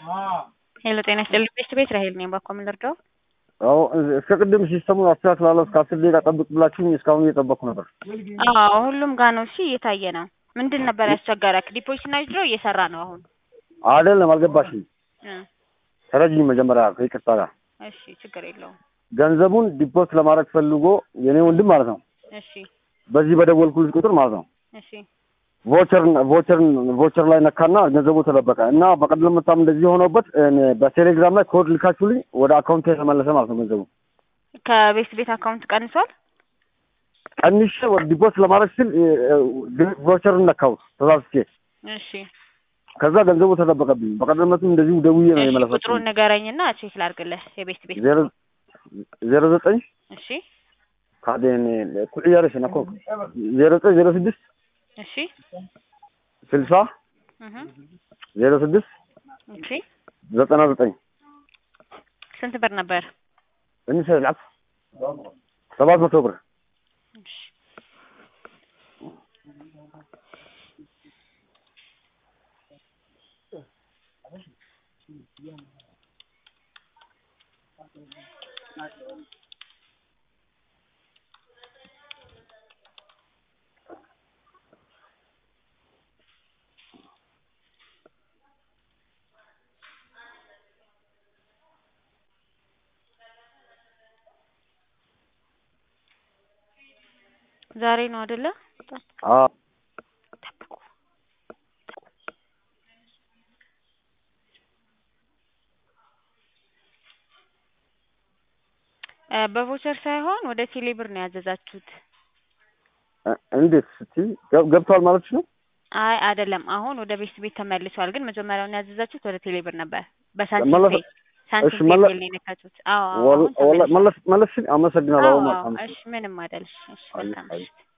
ሄሎ ጤና ይስጥልኝ ቤት ቤት ራሄል ነኝ። ባኮ ምን ልርዳው? አዎ እስከ ቅድም ሲስተሙን አስተካክላለሁ እስከ አስር ደቂቃ ጠብቅ ብላችሁኝ እስካሁን እየጠበቅኩ ነበር። አዎ ሁሉም ጋር ነው። እሺ እየታየ ነው። ምንድን ነበር ያስቸገረክ? ዲፖዚት እና ዊዝድሮ እየሰራ ነው አሁን። አይደለም አልገባሽም። እ ተረጅኝ መጀመሪያ ከይቅርታ ጋር እሺ ችግር የለውም። ገንዘቡን ዲፖዚት ለማድረግ ፈልጎ የኔ ወንድም ማለት ነው እሺ በዚህ በደወልኩልሽ ቁጥር ማለት ነው እሺ ቮቸር ቮቸር ቮቸር ላይ ነካና ገንዘቡ ተደበቀ እና በቀደም መታም እንደዚህ ሆኖበት እኔ በቴሌግራም ላይ ኮድ ልካችሁልኝ ወደ አካውንት የተመለሰ ማለት ነው ገንዘቡ ከቤት ቤት አካውንት ቀንሷል። ቀንሼ ወደ ዲፖዚት ለማድረግ ስል ቮቸርን ነካሁት ተሳስቼ እሺ ከዛ ገንዘቡ ተደበቀብኝ። በቀደምነቱም እንደዚሁ ደውዬ ነው እሺ የመለሰችው። ቁጥሩን ንገረኝና ቼክ ላድርግልህ። የቤት ቤት ዜሮ ዜሮ ዘጠኝ እሺ ካዴን ኩዕያሬሽ ነኮ ዜሮ ዘጠኝ ዜሮ ስድስት እሺ ስልሳ እህ ዜሮ ስድስት እሺ ዘጠና ዘጠኝ ስንት ብር ነበር? ትንሽ ልዓፍ ሰባት መቶ ብር እሺ ዛሬ ነው አይደለ? አ ጠብቁ። እ በቮቸር ሳይሆን ወደ ቴሌ ብር ነው ያዘዛችሁት። እ- እንዴት ስትይ ገብ- ገብቷል ማለትሽ ነው? አይ አይደለም፣ አሁን ወደ ቤት ቤት ተመልሷል። ግን መጀመሪያውን ያዘዛችሁት ወደ ቴሌ ብር ነበር። በሳንቲም መለሰ- ፔይ ሳንቲም እሺ፣ ፔይ መለ- ቢል ነው የነካችሁት። አዎ አዎ፣ ወል- አሁን ወላ- ተመልሷል። መለስ መለስሽኝ። አመሰግናለሁ። አዎ አሁን አዎ፣ አመሰግናለሁ። እሺ ምንም አይደል። እሺ አይ- መልካም አይ። ምሽት።